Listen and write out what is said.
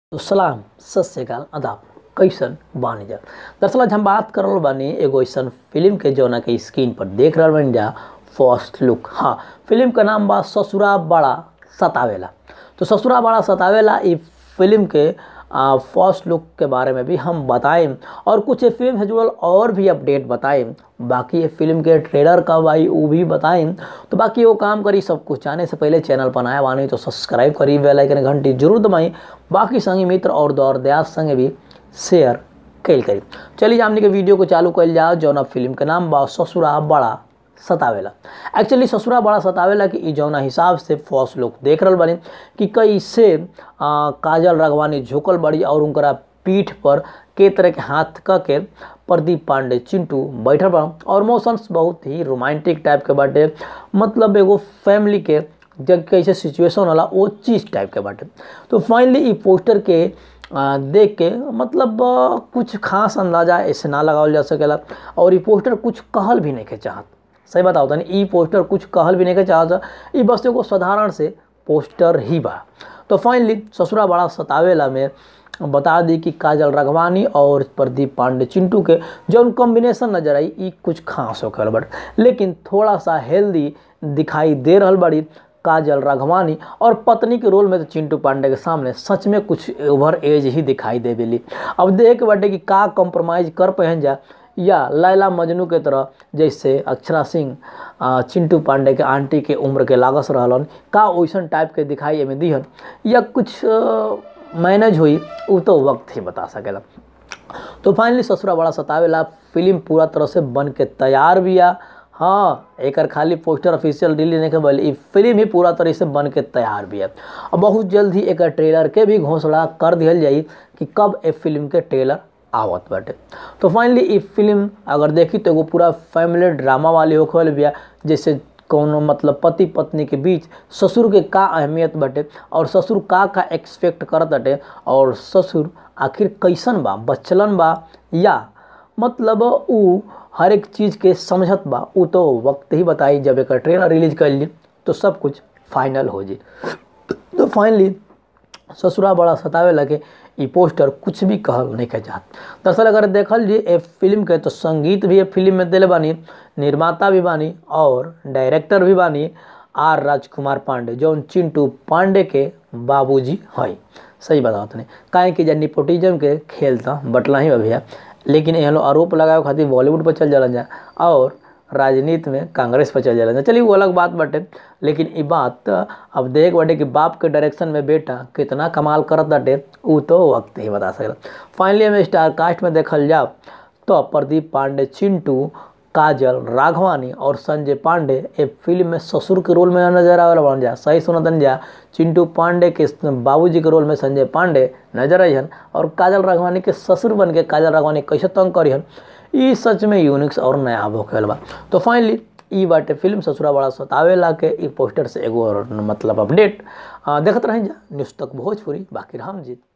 तो सलाम सत श्रीकाल आदाब कैसन बानी जा दरअसल आज हम बात कर रहल बानी एगो ऐसन फिल्म के जौना के स्क्रीन पर देख रहल बानी जा फर्स्ट लुक हाँ फिल्म का नाम बा ससुरा बड़ा सतावेला तो ससुरा बड़ा सतावेला ई फिल्म के फर्स्ट लुक के बारे में भी हम बताएं और कुछ ये फिल्म से जुड़ल और भी अपडेट बताएं बाकी ये फिल्म के ट्रेलर कब आई वो भी बताएं तो बाकी वो काम करी सब कुछ जाने से पहले चैनल पर नया बानी तो सब्सक्राइब करी बेल आइकन घंटी जरूर दबाई बाकी संगी मित्र और दौर दयास संगे भी शेयर कैल करी चलिए हमने के वीडियो को चालू कैल जाओ जौना फिल्म के नाम बा ससुरा बड़ा सतावेला एक्चुअली ससुरा बड़ा सतावेला कि ई जौना हिसाब से फर्स्ट लुक देख रहल बानी कि कैसे आ, काजल राघवानी झुकल बड़ी और उनकरा पीठ पर के तरह के हाथ क के प्रदीप पांडे चिंटू बैठल बा और मोशंस बहुत ही रोमांटिक टाइप के बाटे मतलब एगो फैमिली के जब कैसे सिचुएशन होला वो चीज़ टाइप के बाटे तो फाइनली ई पोस्टर के आ, देख के मतलब आ, कुछ खास अंदाजा ऐसे ना लगावल जा सकेला और ई पोस्टर कुछ कहल भी नहीं के चाहत सही बताओ तनी ई पोस्टर कुछ कहल भी नहीं के चाहत ई बस एगो साधारण से पोस्टर ही बा तो फाइनली ससुरा बड़ा सतावेला में बता दी कि काजल राघवानी और प्रदीप पांडे चिंटू के जौन कॉम्बिनेशन नजर आई ई कुछ खास होकर बट लेकिन थोड़ा सा हेल्दी दिखाई दे रहल बड़ी काजल राघवानी और पत्नी के रोल में तो चिंटू पांडे के सामने सच में कुछ ओवर एज ही दिखाई देवेली अब देख के बाटे कि का कॉम्प्रोमाइज़ कर पहन जा या लैला मजनू के तरह जैसे अक्षरा सिंह चिंटू पांडे के आंटी के उम्र के लागस रहलन का वैसन टाइप के दिखाई एमें दिहन या कुछ मैनेज हुई वो तो वक्त ही बता सकेला तो फाइनली ससुरा बड़ा सतावेला फिल्म पूरा तरह से बन के तैयार भी आ हाँ एक खाली पोस्टर ऑफिशियल रिलीज नहीं के ई फिल्म ही पूरा तरह से बन के तैयार भी है और बहुत जल्द ही एक ट्रेलर के भी घोषणा कर दिया जाई कि कब ए फिल्म के ट्रेलर आवत बाटे तो फाइनली ई फिल्म अगर देखी तो एगो पूरा फैमिली ड्रामा वाली होखे वाली बिया जैसे कौनो मतलब पति पत्नी के बीच ससुर के का अहमियत बाटे और ससुर का का एक्सपेक्ट करत बाटे और ससुर आखिर कैसन बा बचलन बा या मतलब उ हर एक चीज़ के समझत बा उ तो वक्त ही बताई जब एक ट्रेलर रिलीज कर ली तो सब कुछ फाइनल हो जी तो फाइनली ससुरा बड़ा सतावे लगे ई पोस्टर कुछ भी कहल नहीं के चाहत दरअसल अगर देखल जी ए फिल्म के तो संगीत भी ए फिल्म में दिले बानी निर्माता भी बानी और डायरेक्टर भी बानी आर राजकुमार पांडे जौन चिंटू पांडे के बाबूजी हैं सही बताओ तनी काहे कि जब निपोटिज्म के खेल था बटला ही भैया लेकिन यहाँ लोग आरोप लगावे खातिर बॉलीवुड पर चल जाला जा और राजनीति में कांग्रेस पर चल जाला चलिए वो अलग बात बाटे लेकिन ये बात अब देख बाटे कि बाप के डायरेक्शन में बेटा कितना कमाल करत बाटे वो तो वक्त ही बता सकेला फाइनली हमें स्टार कास्ट में देखल जाओ तो प्रदीप पांडे चिंटू काजल राघवानी और संजय पांडे ए फिल्म में ससुर के रोल में नजर आवे बन जा सही सुनतन जा चिंटू पांडे के बाबूजी के रोल में संजय पांडे नजर आइहन और काजल राघवानी के ससुर बन के काजल राघवानी कैसे तंग करिहन ई सच में यूनिक्स और नया होखेल बा तो फाइनली ई बाटे फिल्म ससुरा बड़ा सतावेला के ई पोस्टर से एगो मतलब अपडेट देखत रहें जा न्यूज़ तक भोजपुरी बाकी हम जीत